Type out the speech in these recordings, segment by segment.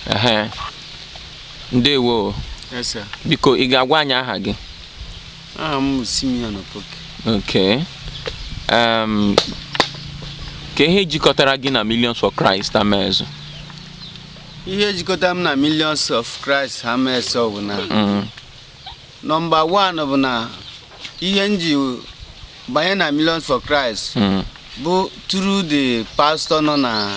ehe ndewo Yes, sir. biko ị ga-agwa anyị aha gị Aha m bụ Simeon Opoke. okay um, ka ihe jikọtara gị na Millions for Christ Amaezu Ihe jikọtara m na Millions of Christ ha mee so bụ na Mm, nọmba one bụ na ihe m ji banye na Millions for Christ mm, bụ through the pastor nọ na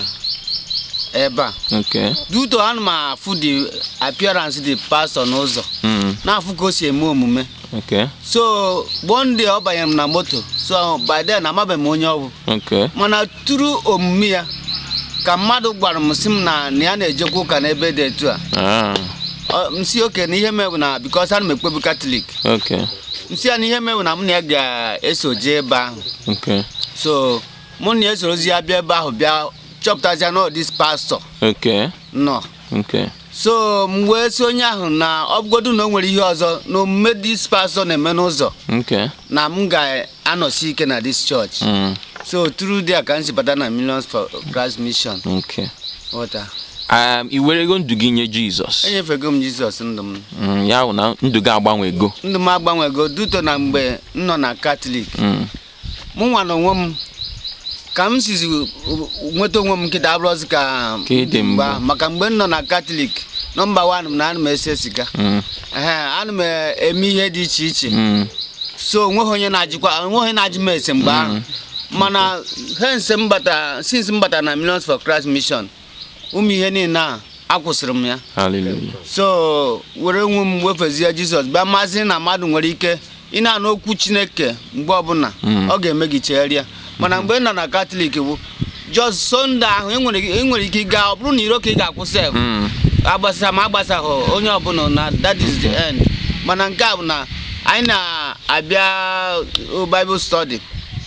ebe a. okay Due to ana m afụ the appearance the pastor n'ụzọ mm, na-afụ ka o si eme omume okay so one day ọ banyere m na moto so by then amabeghị m onye ọ bụ okay mana tụrụ omume ya ka mmadụ gwara m sị m na na ya na-ejekwa ụka n'ebe dị etu a ah, Ọ- m si oke na ihe mewu na bikos ana m ekpebu katọlik okay m si ya na ihe mewu na m na ya ga-eso jee ebe ahụ okay so mụ na ya esorozi ya bịa ebe ahụ bịa chọpụtazia na dis pastọ okay nọ okay so m wee si onye ahụ na ọ bụgodu na o nwere ihe ọzọ na omume dis pastọ na-eme n'ụzọ okay na m ga-anọsi ike na dis chọọchị mm, so tru dia ka m si bata na millions for christ mission okay ghọta um, i werego ndụ gị nye Jizọs enyefego m jizọs ndụ m mm, ya bụ na ndụ gị agbanwego ndụ m agbanwego duto na mgbe m nọ na katọlik mm, mụ nwa na onwe m ka m sizi nweta onwe m nkịta abụrụzi ka Ka ị dị mbụ. ahụ. maka mgbe m nọ na katọlik nọmba wan m na ana m ese siga mm, ehe ana m eme ihe dị iche iche mm, so onweghị onye na-ajịkwa onweghị onye na-ajụ m ese mgbe ahụ mana hens m bata since m bata na millions for christ mission ụmụ ihe niile a akwụsịrị m ya hallelujah so were nwe m wefezie jizọs bịa mazi na mmadụ nwere ike ị na-anụ okwu chineke mgbe ọbụla Mm. ọ ga-eme gị chegharịa mana mgbe ị nọ na katọlik bụ jos sonde ahụ ị nwere ị nwere ike ịga ọ bụrụ na iro ka ị ga-akwụsị ya, mm, agbasa ma agbasaghị onye ọbụla na that is the end mana nke a bụ na anyị na-abịa uh, bible study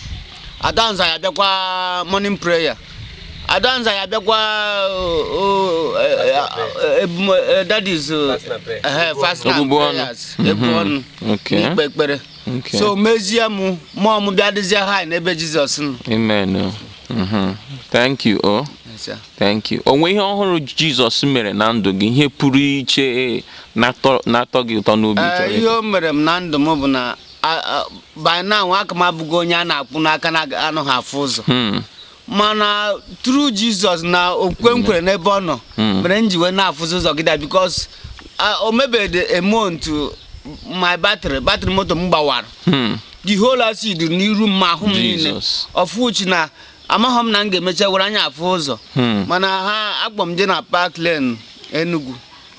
adanza ya abịakwa morning prayer adanza ya abịakwa uh, uh, uh, ebum- uh, that is uh, eh, fast and Ọbụbụ ọnụ. prayers, ebu Mhm. ọnụ okay n'ikpe ekpere okay so mezie m mmụọ m bịa dịzie ha n'ebe jizọs nọ amen oh. mhm. thank you oh. Yes, sir. thank you o nwee ihe ọhụrụ jizọs mere na ndụ gị ihe pụrụ iche na-atọ na-atọ gị ụtọ n'obi Ee, chọrọ ihe ịkọ? o mere m na ndụ m bụ na a- a- by now aka m abụghị onye a na-akpụ n'aka na-anụghị afụ ụzọ Hmm, mana tru jizọs na okwukwe m kwere n'ebe ọ nọ Hmm. mere m ji wee na-afụzi ụzọ gịda bikos o mebeghị a month my battery battery moto m gbawara hmm, the whole acid n'iru m ma ahụ m niile Jesus. ọfụchi na amaghị m na m ga-emecha were anya afụ ụzọ hmm, mana ha akpọ m je na park lane enugu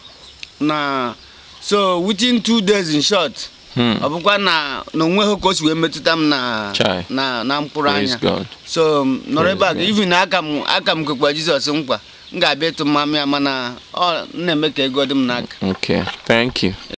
na so within two days in short hmm. ọ bụkwa na na onweghị ka o si wee metụta m na Chai. na na mkpụrụ Praise anya God. so m nọrọ ebe a Praise even na aka m aka m kwekwa jizọs nkwa m ga-abịa ịtụ mmamụ ya mana ọ na-eme ka ego dị m n'aka okay thank you